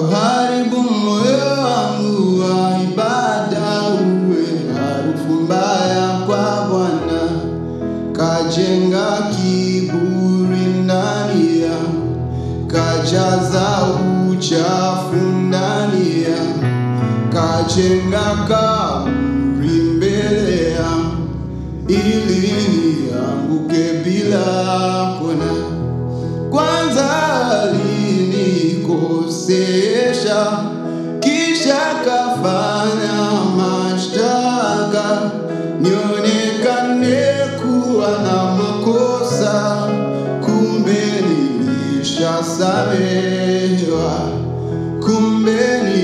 Kauharibu moyo wangu wa ibada, uwe harufu mbaya kwa Bwana. Kajenga kiburi ndani yangu, kajaza uchafu ndani yangu, kajenga kaburi mbele yangu, ili nianguke bila kona kwanza alinikosesha, kisha kafanya mashtaka, nionekane kuwa na makosa, kumbe nilishasamehewa, kumbe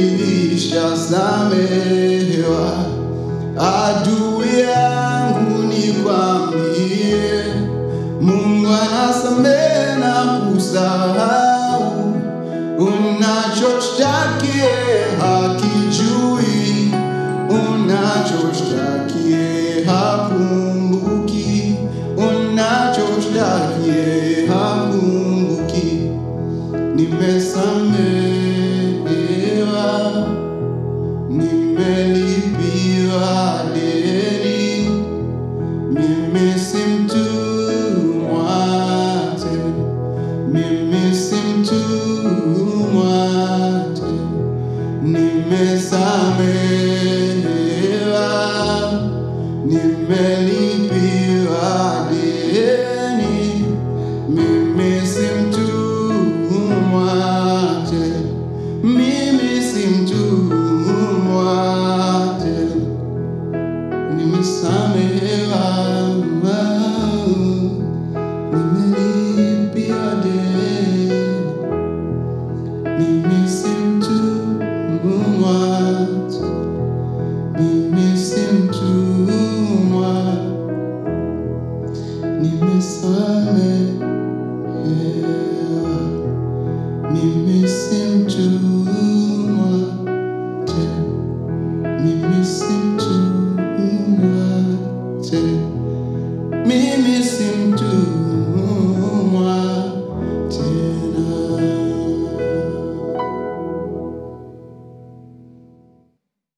nilishasamehewa. Adui yangu nikwambie, Mungu anasamehe na kusahau. Unachoshtakie hakijui, unachoshtakie hakumbuki, unachoshtakie hakumbuki. Nimesamehewa, nimelipiwa deni. Mimi si mtumwa tena, mimi si mtumwa tena, nimesamehewa, nimelipiwa deni. Mimi si mtumwa tena, mimi si mtumwa tena nimesamehewa, nimelipia deni, mimi si mtumwa tena, mimi